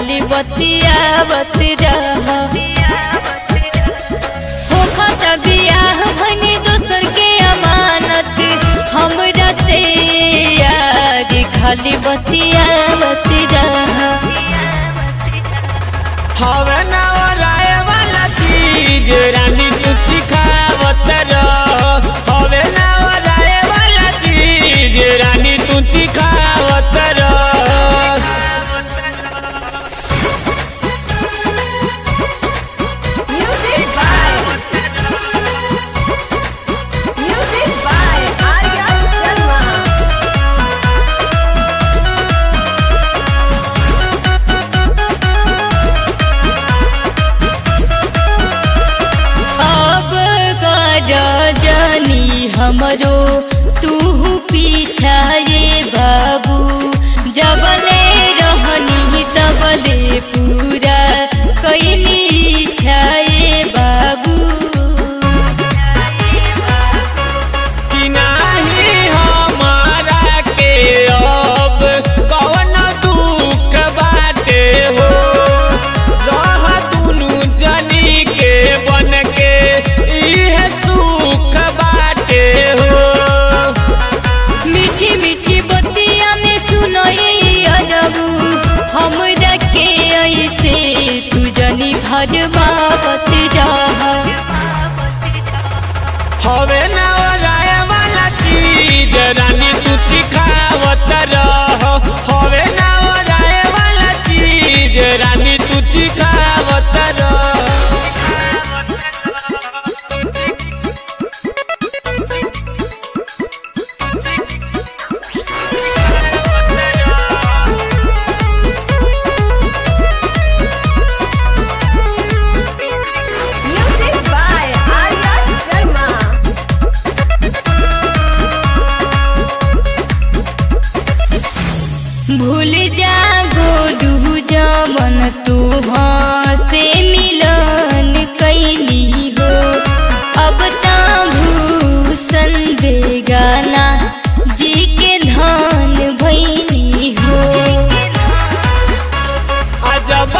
खाली बतियावत रह होखत बियाह भनी दोसर के अमानत हमरा से यार खाली बतियावत रह हवे ना ओराए वाला चीज रानी तू चिखावत रह हवे ना ओराए वाला चीज रानी तू चिखावत रह Music by Music by Arya Sharma. अब कर जानी हमरो तू पीछा रे बाबू जबले रहनी तबले पूरा कैनी इच्छा रे बाबू कि नाही हमारा के अब कवन दुख बाटे हो रह दुनु जनी के बन के इहे सुख बाटे हो मीठी मीठी बतिया में सुनई अरबू हमरा के ऐसे तू जनी भजबावत जा हवे ना ओराए वाला चीज रानी तू चिखावत रह हवे ना ओराए वाला चीज रानी तू चिखावत रह Music by Arya Sharma. भूल जा गोडू जमन तू से मिलन कैली हो अब ता भूषण बेगाना जी के धान भैनी हो अजब